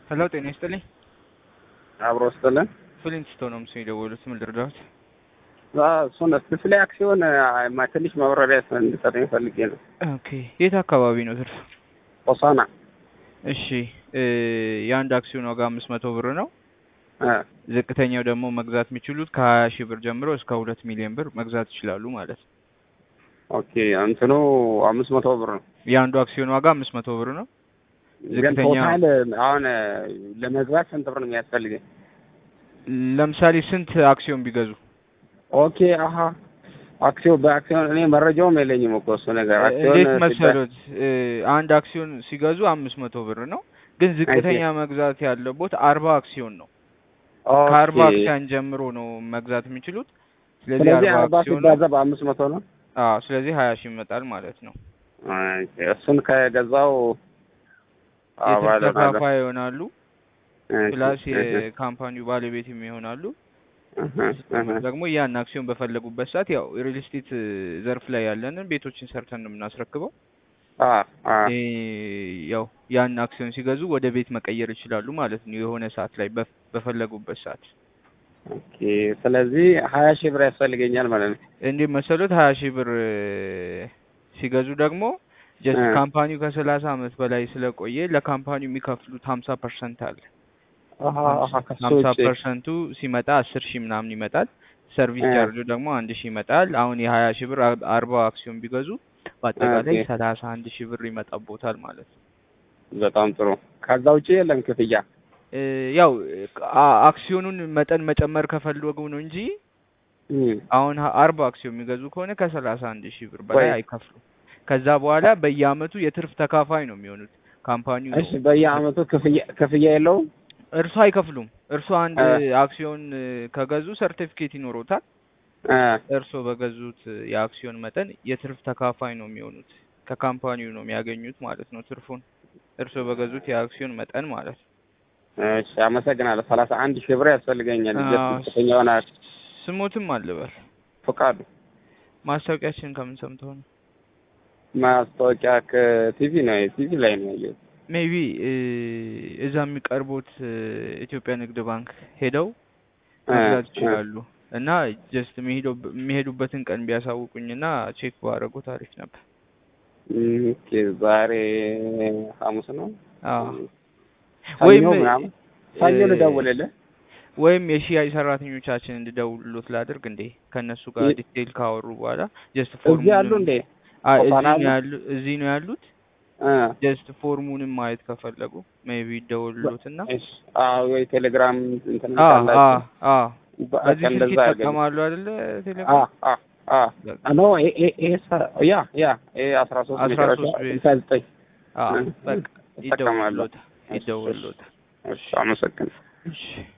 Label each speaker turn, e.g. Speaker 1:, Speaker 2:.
Speaker 1: ሄሎ ጤና ይስጥልኝ።
Speaker 2: አብሮ ስጥልን
Speaker 1: ፍሊንትስቶን ነው ምስል የደወሉት። ምን ልርዳዎት?
Speaker 2: እሱን ስለ አክሲዮን ማ- ትንሽ ማብራሪያ እንድሰጠኝ ፈልጌ ነው።
Speaker 1: ኦኬ የት አካባቢ ነው ትርፍ?
Speaker 2: ሆሳና
Speaker 1: እሺ እ የአንድ አክሲዮን ዋጋ አምስት መቶ ብር ነው።
Speaker 2: እ፣
Speaker 1: ዝቅተኛው ደግሞ መግዛት የሚችሉት ከሀያ ሺህ ብር ጀምሮ እስከ ሁለት ሚሊዮን ብር መግዛት ይችላሉ ማለት ነው።
Speaker 2: ኦኬ እንትኑ አምስት መቶ ብር ነው።
Speaker 1: የአንዱ አክሲዮን ዋጋ አምስት መቶ ብር ነው።
Speaker 2: ግን
Speaker 1: ዝቅተኛ-
Speaker 2: ቶታል አሁን ለመግባት ስንት ብር ነው የሚያስፈልገኝ?
Speaker 1: ለምሳሌ ስንት አክሲዮን ቢገዙ?
Speaker 2: ኦኬ አሀ አክሲዮን በአክሲዮን እኔ መረጃውም የለኝም እኮ እሱ ነገር አክሲዮን
Speaker 1: እንዴት
Speaker 2: ሲባል-
Speaker 1: መሰሎት? እ አንድ አክሲዮን ሲገዙ አምስት መቶ ብር ነው። ግን ዝቅተኛ መግዛት ያለቦት አርባ አክሲዮን ነው።
Speaker 2: ኦኬ።
Speaker 1: ከአርባ አክሲዮን ጀምሮ ነው መግዛት የሚችሉት። ስለዚህ
Speaker 2: ስለዚህ
Speaker 1: አርባ
Speaker 2: አርባ
Speaker 1: አክሲዮን
Speaker 2: ሲባዛ በአምስት መቶ ነው።
Speaker 1: አዎ፣ ስለዚህ ሀያ ሺህ ይመጣል ማለት ነው።
Speaker 2: ኦኬ፣ እሱን ከገዛው
Speaker 1: የትርፍ ተካፋይ ይሆናሉ።
Speaker 2: እሺ፣
Speaker 1: ፕላስ
Speaker 2: እሺ፣
Speaker 1: የካምፓኒው ባለቤትም ይሆናሉ።
Speaker 2: እህ፣ እህ።
Speaker 1: ደግሞ ያን አክሲዮን በፈለጉበት ሰዓት ያው ሪል ስቴት ዘርፍ ላይ ያለንን ቤቶችን ሰርተን ነው የምናስረክበው።
Speaker 2: አ አ
Speaker 1: ይሄ ያው ያን አክሲዮን ሲገዙ ወደ ቤት መቀየር ይችላሉ ማለት ነው። የሆነ ሰዓት ላይ በፍ- በፈለጉበት ሰዓት
Speaker 2: ኦኬ። ስለዚህ ሀያ ሺህ ብር ያስፈልገኛል ማለት ነው።
Speaker 1: እንዲህ መሰሉት ሀያ ሺህ ብር እ፣ ሲገዙ ደግሞ ጀስት
Speaker 2: እ።
Speaker 1: ካምፓኒው ከሰላሳ አመት በላይ ስለቆየ ለካምፓኒው የሚከፍሉት ሀምሳ ፐርሰንት አለ።
Speaker 2: አሀ አሀ ከሱ
Speaker 1: ሀምሳ
Speaker 2: ውጪ
Speaker 1: ፐርሰንቱ ሲመጣ አስር ሺህ ምናምን ይመጣል። ሰርቪስ
Speaker 2: እ።
Speaker 1: ቻርጁ ደግሞ አንድ ሺህ ይመጣል። አሁን የሀያ ሺህ ብር አር- አርባ አክሲዮን ቢገዙ በአጠቃላይ
Speaker 2: ኦኬ።
Speaker 1: ሰላሳ አንድ ሺህ ብር ይመጣቦታል ማለት ነው።
Speaker 2: በጣም ጥሩ። ከዛ ውጪ የለም ክፍያ።
Speaker 1: እ፣ ያው አ- አክሲዮኑን መጠን መጨመር ከፈለጉ ነው እንጂ
Speaker 2: እም።
Speaker 1: አሁን ሀ- አርባ አክሲዮን የሚገዙ ከሆነ ከሰላሳ አንድ ሺህ ብር በላይ
Speaker 2: ወይ-
Speaker 1: አይከፍሉም። ከዛ በኋላ በየአመቱ የትርፍ ተካፋይ ነው የሚሆኑት ካምፓኒው
Speaker 2: እሺ፣ በየአመቱ ክፍያ ክፍያ የለውም።
Speaker 1: እርሱ አይከፍሉም። እርሱ አንድ
Speaker 2: እ።
Speaker 1: አክሲዮን እ፣ ከገዙ ሰርቲፊኬት ይኖሮታል።
Speaker 2: እ፣
Speaker 1: እርስዎ በገዙት የአክሲዮን መጠን የትርፍ ተካፋይ ነው የሚሆኑት። ከካምፓኒው ነው የሚያገኙት ማለት ነው ትርፉን። እርስዎ በገዙት የአክሲዮን መጠን ማለት ነው።
Speaker 2: እሺ፣ አመሰግናለሁ። ሰላሳ አንድ ሺህ ብር ያስፈልገኛል።
Speaker 1: አዎ።
Speaker 2: ጀስት ከፍተኛ ሆነ
Speaker 1: ስሞትም አልበል።
Speaker 2: ፈቃዱ
Speaker 1: ማስታወቂያችን ከምን ሰምተው ነው?
Speaker 2: ማስታወቂያ ከቲቪ ነው ቲቪ ላይ ነው ያየሁት።
Speaker 1: ሜቢ እዛ የሚቀርቡት እ፣ ኢትዮጵያ ንግድ ባንክ ሄደው
Speaker 2: እ፣
Speaker 1: መግዛት
Speaker 2: እ።
Speaker 1: ይችላሉ። እና ጀስት የሚሄዱበትን ቀን ቢያሳውቁኝና ቼክ ባደረጉት አሪፍ ነበር።
Speaker 2: እም፣ ኦኬ፣ ዛሬ ሐሙስ ነው።
Speaker 1: አዎ
Speaker 2: ሰኞ
Speaker 1: ወይም
Speaker 2: ምናምን ሰኞ
Speaker 1: እ፣
Speaker 2: ልደውልልህ።
Speaker 1: ወይም የሽያጭ ሰራተኞቻችን እንድደውሉት ላድርግ እንዴ? ከእነሱ ጋር
Speaker 2: ይ-
Speaker 1: ዲቴይል ካወሩ በኋላ ጀስት
Speaker 2: እዚህ ያሉ እንዴ?
Speaker 1: አይ እዚህ
Speaker 2: ሆሳና
Speaker 1: ነው
Speaker 2: አሉ?
Speaker 1: ያሉ እዚህ ነው ያሉት።
Speaker 2: እ፣
Speaker 1: ጀስት ፎርሙንም ማየት ከፈለጉ ሜቢ ይደውሉትና
Speaker 2: እሺ። አዎ፣ ወይ ቴሌግራም እንትን
Speaker 1: አ አ
Speaker 2: ካላችሁ
Speaker 1: አ
Speaker 2: በቃ
Speaker 1: በዚህ ስልክ
Speaker 2: እንደዛ አድርገን።
Speaker 1: ይጠቀማሉ አይደለ?
Speaker 2: አ
Speaker 1: ቴሌግራም
Speaker 2: አ አ
Speaker 1: በቃ
Speaker 2: ኖ ኤ ኤ ኤ ሰ- ያ ያ ኤ አስራ ሶስት
Speaker 1: አስራ
Speaker 2: መጨረሻ
Speaker 1: ሶስት ቤት።
Speaker 2: ስልሳ ዘጠኝ
Speaker 1: አ
Speaker 2: እ፣
Speaker 1: በቃ
Speaker 2: እጠቀማለሁ።
Speaker 1: ይደውሉሎታል ይደውሉሎታል።
Speaker 2: እሺ፣ አመሰግናለሁ።
Speaker 1: እሺ